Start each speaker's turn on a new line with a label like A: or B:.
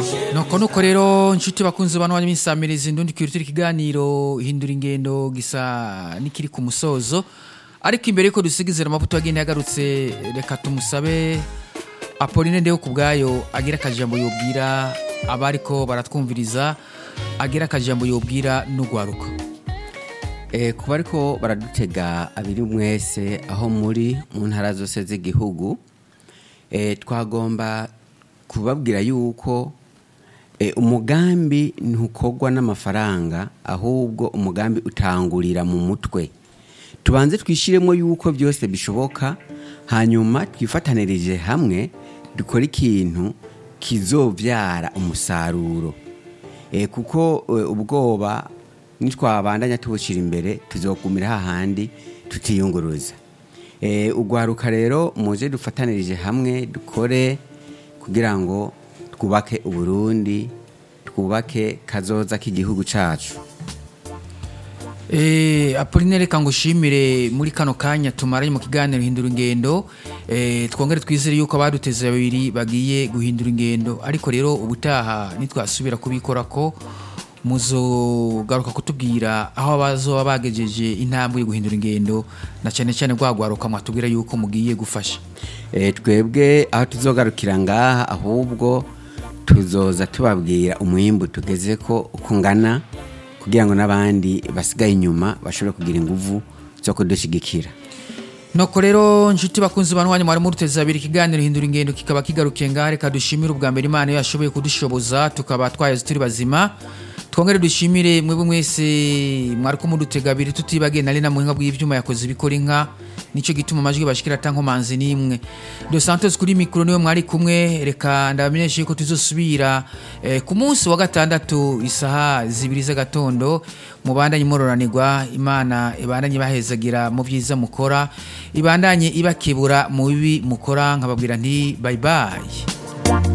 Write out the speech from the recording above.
A: nuko nuko rero inshuti bakunze bano banyamisamirizi ndundi kwirutira ikiganiro hindura ingendo gisa nikiri ku musozo ariko imbere yuko dusigizira amavuta yagenda yagarutse reka tumusabe Apolline ndeho kubgayo agira akajambo yobwira abariko baratwumviriza agira akajambo yobwira n'ugwaruka
B: Eh, kuba ariko baradutega abiri mwese aho muri mu ntara zose z'igihugu eh, twagomba kubabwira yuko eh, umugambi ntukorwa n'amafaranga ahubwo umugambi utangurira mu mutwe tubanze twishiremo yuko byose bishoboka hanyuma twifatanirije hamwe dukora ikintu kizovyara umusaruro e, kuko e, ubwoba nitwabandanya tubushira imbere tuzogumira hahandi tutiyunguruza e, ugwaruka rero muze dufatanirije hamwe dukore kugira ngo twubake uburundi twubake kazoza k'igihugu cacu
A: Eh, Apolline reka ngushimire muri kano kanya tumaranye mu kiganiro hindura ingendo eh, twongere twizere yuko abaduteze babiri bagiye guhindura ingendo ariko rero ubutaha nitwasubira kubikora ko muzogaruka kutubwira aho bazoba bagejeje intambwe yo guhindura ingendo na cyane cyane rwagwaruka mwatubwira yuko mugiye gufasha
B: e, twebwe aho tuzogarukira ngaha ahubwo tuzoza tubabwira umwimbu tugeze ko ukungana kugira ngo n'abandi basigaye inyuma bashobore kugira inguvu zo kudushigikira
A: Noko rero nshuti bakunzi bantu wanyu mwari muruteza abiri ikiganiro hindura ingendo kikaba kigarukiye ngaha reka dushimire ubwa mbere Imana yo yashoboye kudushoboza tukaba twaheze turi bazima twongere dushimire mwebwe mwese mwari ko mudutega abiri tutibagiye nari na muhinga bw'ivyuma yakoze ibikora inka nico gituma amajwi bashikira atankomanzi nimwe Dos Santos kuri mikro niwe mwari kumwe reka ndabamenyeshe ko tuzosubira eh, ku munsi wa gatandatu isaha zibiri z'agatondo mubandanye mororanirwa imana ibandanye bahezagira mu byiza mukora ibandanye ibakebura mu bibi mukora nkababwira nti bye bye